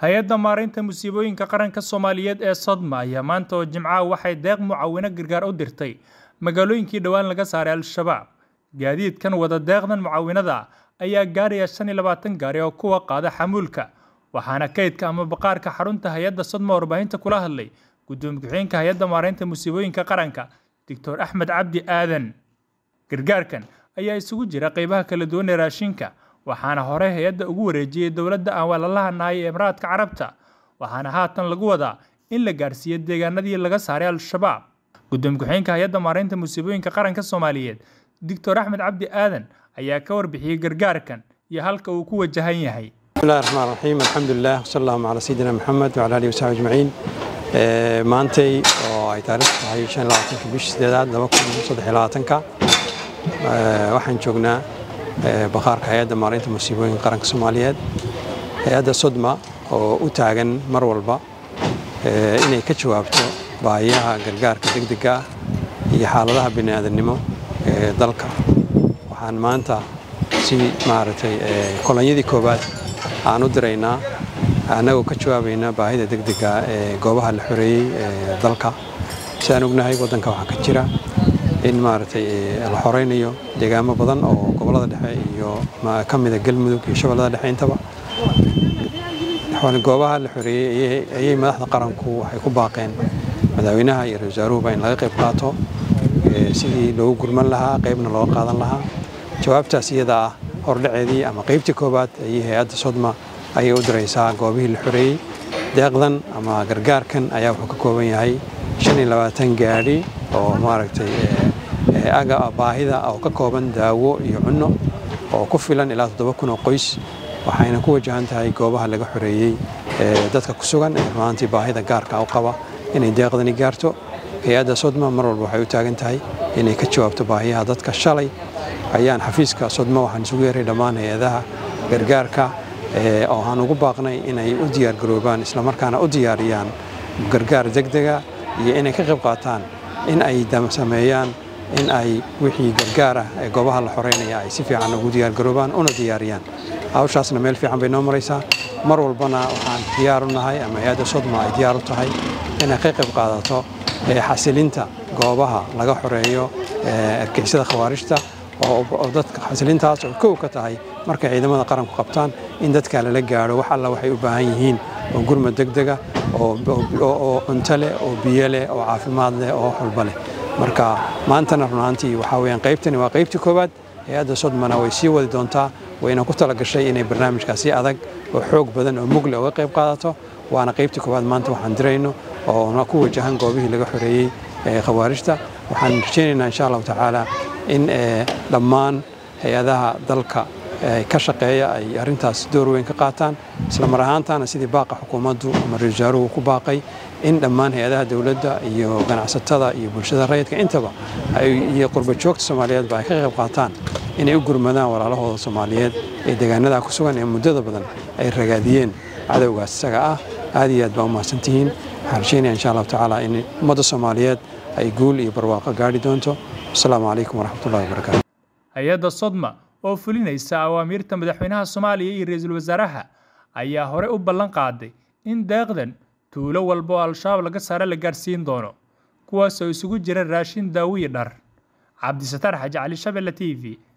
hay-adda maaraynta musiibooyinka qaranka soomaaliyeed ee sodma ayaa maanta oo jimcaha waxay deeq mucaawino gargaar u dirtay magaalooyinkii dhowaan laga saaray al-shabaab gaadiidkan wada deeqdan mucaawinada ayaa gaaraya shan iyo labaatan gaari oo kuwa qaada xamuulka waxaana kaydka ama baqaarka xarunta hay-adda sodma warbaahinta kula hadlay gudoomiye ku-xigeenka hay-adda maaraynta musiibooyinka qaranka doctor axmed cabdi aadan gargaarkan ayaa isugu jira qeybaha kala duwan ee raashinka waxaana hore hay-adda ugu wareejiyey dowladda aan walalaha nahay ee imaraadka carabta waxaana haatan lagu wadaa in la gaarsiiyo deegaanadii laga saaray al-shabaab gudoomiye ku-xigeenka hay-adda maaraynta musiibooyinka qaranka soomaaliyeed doctor axmed cabdi aadan ayaa ka warbixiyey gargaarkan iyo halka uu ku wajahan yahay bismillahi raxmaan raxiim alxamdulilah wasala allahuma calaa sayidina maxamed wacala alihi wasaxbi ajmaciin maantay oo ay taariikhdu tahay shan iyo labaatanka bishii sideedaad laba kun saddex iyo labaatanka waxaan joognaa bakhaarka hay-adda maaraynta musiibooyinka qaranka soomaaliyeed hay-adda sodma oo u taagan mar walba inay ka jawaabto baahiyaha gargaarka degdega ah iyo xaaladaha bini'aadannimo ee dalka waxaan maanta si maaragtay kolonyadii koowaad aan u diraynaa annagoo ka jawaabaynaa baahida degdega ee goobaha la xoreeyey ee dalka sidaan ognahay waddanka waxaa ka jira in maaragtay la xoreynayo deegaamo badan oo gobollada dhexe iyo ka mida galmudug iyo shabeellada dhexe intaba goobaha la xoreeyey ayay madaxda qaranku waxay ku baaqeen madaxweynaha iyo ra-isul wasaaruhuba in laga qayb qaato sidii loogu gurman lahaa qaybna looga qaadan lahaa jawaabtaas iyada ah hordhaceedii ama qaybtii koowaad ayay hay-adda sodma ayay u diraysaa goobihii la xoreeyey deeqdan ama gargaarkan ayaa wuxuu ka kooban yahay shan iyo labaatan gaadhi oo maaragtay aga baahida oo ka kooban daawo iyo cunno oo ku filan ilaa toddoba kun oo qoys waxayna ku wajahan tahay goobaha laga xoreeyey dadka ku sugan ee rumaantii baahida gaarka u qaba inay deeqdani gaarto hay-adda sodma mar walba waxay u taagan tahay inay ka jawaabto baahiyaha dadka shalay ayaan xafiiska sodma waxaan isugu yeeray dhammaan hay-adaha gargaarka oo aan ugu baaqnay inay u diyaargaroobaan islamarkaana u diyaariyaan gargaar degdega iyo inay ka qayb qaataan in ay sameeyaan in ay wixii gargaar ah ee goobaha la xoreynaya ay si fiican ugu diyaargaroobaan una diyaariyaan hawshaasna meel fiican bay noo maraysaa mar walbana waxaan diyaar u nahay ama hay-adda sodma ay diyaar u tahay inay ka qayb qaadato xasilinta goobaha laga xoreeyo ergeysada khawaarijta oo dadka xasilintaas oo kow ka tahay markay ciidamada qaranku qabtaan in dadka lala gaadho wax alla waxay u baahan yihiin oo gurmad degdega oo cunto leh oo biyo leh oo caafimaad leh oo xulba leh marka maantana runaantii waxaa weyaan qaybtani waa qaybtii koowaad hay-adda sodmana way sii wadi doontaa wayna ku talagashay inay barnaamijkaasi adag oo xoog badan oo mugle uga qayb qaadato waana qaybtii koowaad maanta waxaan dirayno oo ku wajahan goobihii laga xoreeyey khawaarijta waxaan rajaynaynaa insha allahu tacaala in dhammaan hay-adaha dalka ka shaqeeya ay arrintaas door weyn ka qaataan isla mar ahaantaana sidii baaqa xukuumaddu ama ra-isul wasaaruhu ku baaqay in dhammaan hay-adaha dowladda iyo ganacsatada iyo bulshada rayidka intaba iyo qurba joogta soomaaliyeedba ay ka qayb qaataan inay u gurmadaan walaalahooda soomaaliyeed ee deegaanada ku sugan ee muddada badan ay ragaadiyeen cadowgaas isaga ah aad iyo aad baa u mahadsantihiin waxaan rajaynaya insha allahu tacaala in ummadda soomaaliyeed ay guul iyo barwaaqo gaadhi doonto asalaamu calaykum waraxmatullahi wabarakaatu hay-adda sodma oo fulinaysa awaamiirta madaxweynaha soomaaliya iyo ra-iisul wasaaraha ayaa hore u ballan qaaday in deeqdan tuulo walba oo al-shabaab laga saare la gaarsiin doono kuwaasoo isugu jira raashin daawiyi dhar cabdisataar xaji cali shabelle t v